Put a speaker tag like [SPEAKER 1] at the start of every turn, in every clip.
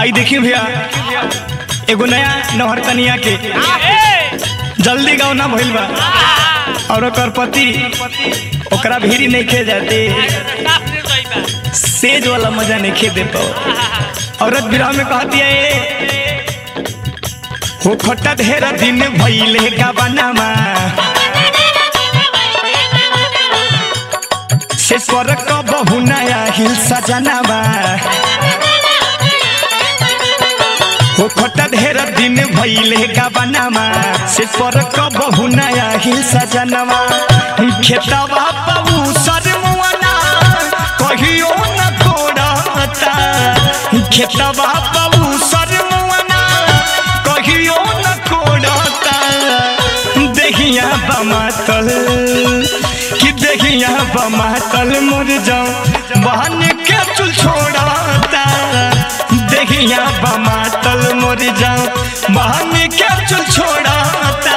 [SPEAKER 1] आई देखी भैया एगो नया नहर कनिया के जल्दी गाँव ना भइल बा और ओकर पति ओकरा भीरी नहीं खे जाते सेज वाला मजा नहीं खे दे पाओ औरत विराह में कहती है हो खट्टा ढेर दिन भइले का बनामा से स्वर क बहु नया हिल सजनावा हो खट्टा ढेर दिन भइले का बनामा से स्वर क बहु नया हिल सजनावा खेतवा पऊ सरमुआना कहियो न कोड़ता खेतवा पऊ सरमुआना कहियो न कोड़ता देहिया बमातल कि देहिया बमातल मुर जाऊं बहन के चुल छोड़ता देहिया बमातल मुर जाऊं बहन के चुल छोड़ता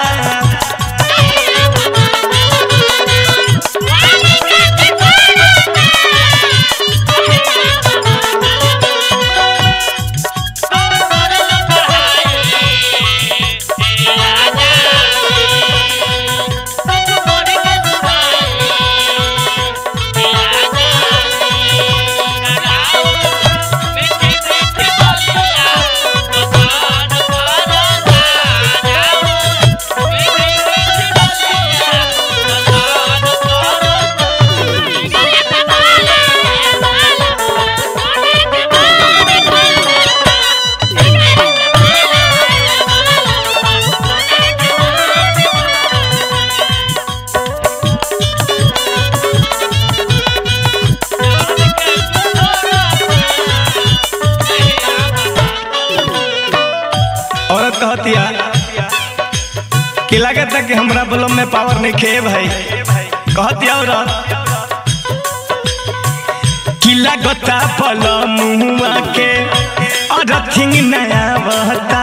[SPEAKER 1] औरत कहतिया कि लागत है कि हमरा बलम में पावर नहीं खे भाई कहतिया औरत कि लागता बलमुआ के अरथिंग नया बहता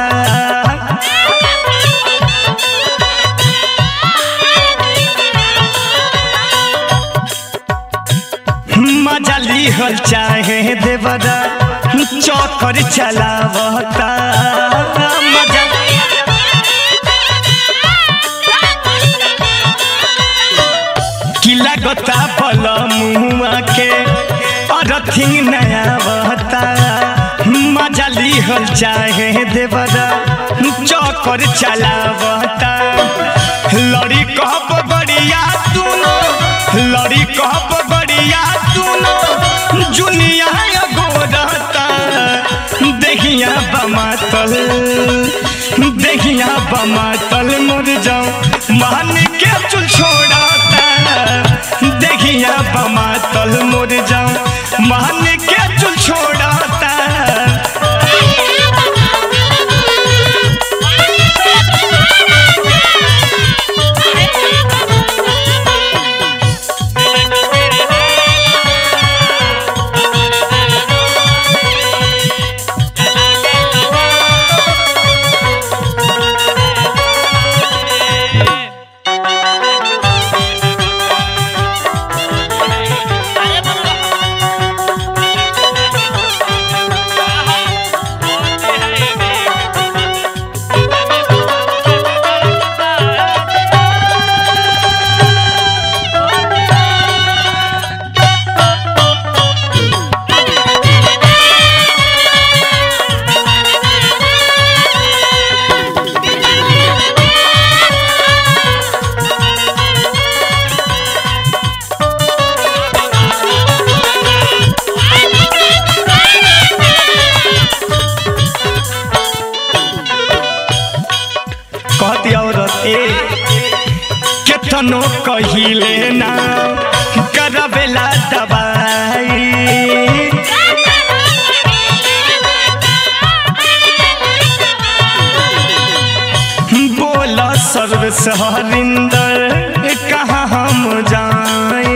[SPEAKER 1] मजा लिहल चाहे देवरा चौकर चलावता मजा किला गता पल मुआ के अरथिंग नया बहता मजा लिहल चाहे देवरा चौकर चलावता लड़ी कहब बड़िया तूनो लड़ी कहब बड़िया तूनो जुनिया गोरता देखिया बमातल देखिया बमातल मुर जाऊं मान के चुल छोड़ता देखिया बमातल मुर जाऊं मान के चुल छोड़ता कहती औरत ए केतनो कहिले ना करबेला दबाई बोल सर्व सहरिंदर कहाँ हम जाए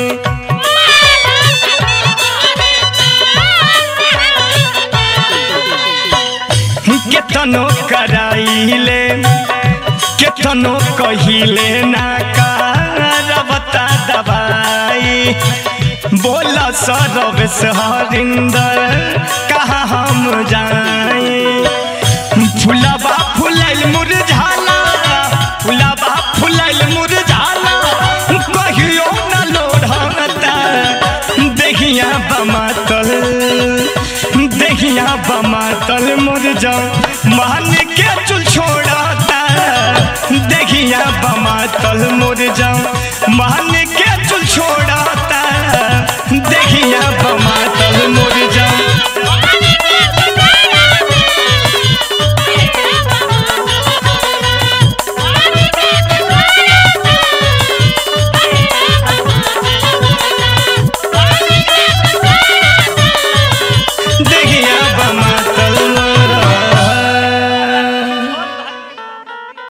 [SPEAKER 1] केतनो कराइले केतनो कहिले ना करबता दबाई बोल सरव हरिंदर कहाँ हम जाए मोर जाओ मान के चुल छोड़ता देखिया बमा तल मोर जाओ मान के चुल छोड़ता देखिया बमा तल मोर